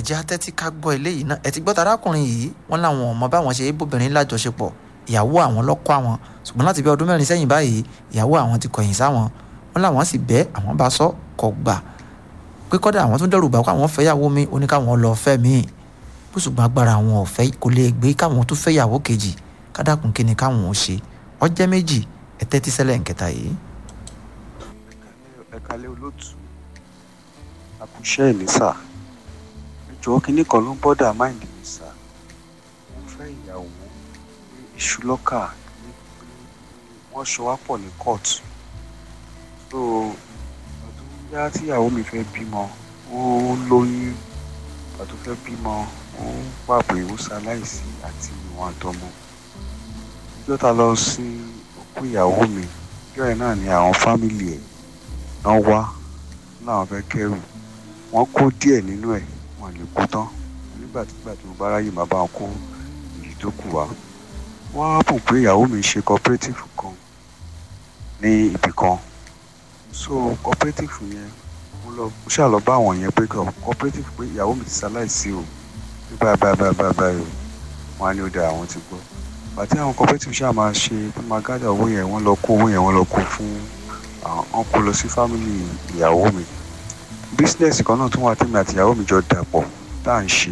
ẹ̀jẹ̀ atẹ́tí ká gbọ́ eléyìí náà ẹ̀ ti gbọ́ tarákùnrin yìí wọ́n láwọn ọmọ báwọn ṣe bóbìnrin lájọṣepọ̀ ìyàwó àwọn lọ́kọ́ àwọn ṣùgbọ́n láti bí ọdún mẹ́rin sẹ́yìn báyìí ìyàwó àwọn ti kọ̀yìn sáwọn wọ́n láwọn sì bẹ́ àwọn bá sọ kọ̀ gbà pé kọ́dà àwọn tún dẹ́rù bá kó àwọn fẹ́yàwó mi ó ní káwọn lọ fẹ́ míì bó ṣùgbọ́n agbára àwọn ọ̀fẹ́ kò lè gbé káwọn tún fẹ́yàwó kejì kádàkùn kí ni káwọn ò ṣe ọjẹ́ méjì ẹ tẹ́tí sẹ́lẹ̀ nkẹta yìí. ẹ kalẹ́ olóòtú àkùṣẹ́ mi sà ìjọ kínní kan ló ń bọ́dà máìndì mi sà mo fẹ́ ìyàwó ní iṣu lọ́kà ní wọ́n ṣọ wá pọ̀ ní court so ọdún yá tíyàwó mi fẹ́ bímọ ó lóyún ọdún fẹ́ bímọ ó pàpè ó ṣaláìsí àti ìwọ̀n àtọmọ ìjọ ta lọ sí òkú ìyàwó mi ìjọ yẹn náà ni àwọn fámìlì ẹ̀ náà wá láwọn fẹ́ kẹ́rù wọ́n kó díẹ̀ nínú ẹ̀ wọ́n lè kó tán nígbà tí nígbà tí mo bá ráyè máa bá wọn kó èyí tó kù wá wọ́n á bùn pé ìyàwó mi ṣe cooperative kan ní ibì kan so cooperative yẹn mo lọ mo ṣáà lọ bá àwọn yẹn pé cooperative pé ìyàwó mi ti ṣaláìsí o ní báyìí báyìí báyìí báyìí báyìí o wọ́n á ní ó dáa àwọn ti gbọ́ àti àwọn cooperative ṣáà máa ṣe tó máa gádà owó yẹn wọ́n lọ kó owó yẹn wọ́n lọ kó fún àwọn kó lọ sí fámìlì ìyàwó mi bísínẹ́sì kan náà tún wà tèmi àti ìyàwó mi jọ dàpọ̀ tá à ń ṣe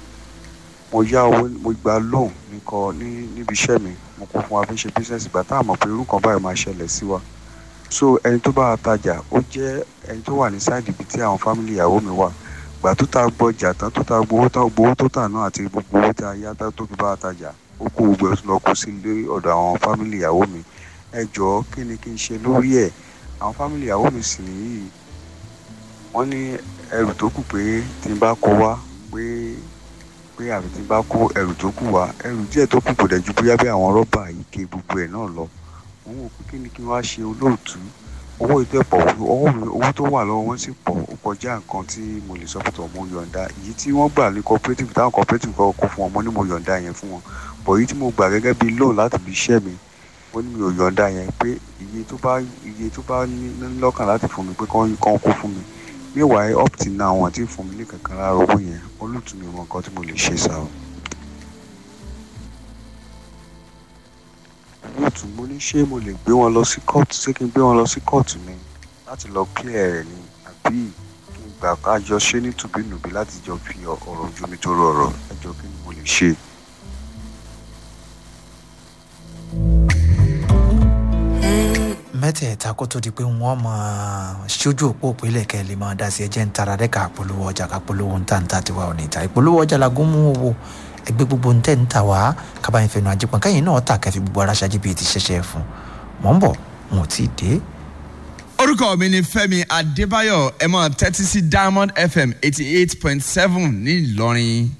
mo yá owó mo gba loan nìkan ní níbi iṣẹ́ mi mo kó fún wa fi ń ṣe bísínẹ́sì gbà tá à mọ̀ pé irú kan báyìí máa ṣẹlẹ̀ sí wa so ẹni tó bá tajà ó jẹ́ ẹni tó wà ní sáìdì ibi tí àwọn fámìlì ìyàwó mi wà gbà tó ta gbọjà tán tó ta gbowó tán gbowó tó tà náà àti gbogbo owó tí a yá tó fi bá a tajà ó kó gbogbo ẹ̀ lọ kó sí ilé ọ̀dọ̀ àwọn fámìlì ìyàwó mi ẹ jọ̀ọ́ kí ni kí n ṣe lórí ẹ̀ àwọn fámìlì ìyàwó mi sì nìyí wọ́n ní ẹrù tó kù pé tí n bá kó wá pé pé àbí tí n bá kó ẹrù tó kù wá ẹrù díẹ̀ tó kù kò dẹ̀ ju bóyá bí àwọn rọ́bà ike gbogbo ẹ̀ náà lọ wọ́n wò pé kí ni kí n wá ṣe olóòtú owó ètò ẹ̀pọ̀ owó mi owó tó wà lọ́wọ́ wọn sì pọ̀ ó kọjá nǹkan tí mo lè sọ pé tọ̀ mo yọ̀ǹda èyí tí wọ́n gbà ní cooperative táwọn cooperative kọ́ kó fún wọn mo ní mo yọ̀ǹda yẹn fún wọn bọ̀ èyí tí mo gbà gẹ́gẹ́ bí loan láti fi iṣẹ́ mi mo ní mi ò yọ̀ǹda yẹn pé iye tó bá iye tó bá ní lọ́kàn láti fún mi pé kán kó fún mi meanwhile up till now wọn ti fún mi ní kankan lára owó yẹn olùtú mi mọ nǹkan tí mo lè ṣe sá o. olùtú mo ní ṣé mo lè gbé wọn lọ sí kóòtù ṣé kí n gbé wọn lọ sí kóòtù ni láti lọ clear rẹ̀ ni àbí kí n gbà ká jọ ṣe ní tùbínùbí láti jọ fi ọ̀rọ̀ ojú mi tó rọrọ̀ ẹjọ́ kí ni mo lè ṣe. mẹ́tẹ̀ẹ̀ta kó tó di pé wọ́n máa ṣojú òpó òpínlẹ̀ kẹ́ lè máa dá sí ẹjẹ́ ń tara dẹ́ka polówó ọjà ká polówó ń tà ń tà tiwa ò ní ta ìpolówó ọjà lagún mú owó ẹgbẹ́ gbogbo ń tẹ̀ ń tà wá kábàáyé fẹnu àjẹpọ̀n kẹ́yìn náà tà kẹfì gbogbo ara ṣáájú bíi ti ṣẹ̀ṣẹ̀ fún mọ̀ ń bọ̀ wọn ò tí ì dé. orúkọ mi ni fẹmi adébáyọ ẹ máa tẹ́tí sí diamond fm eighty eight point seven ní ìlọrin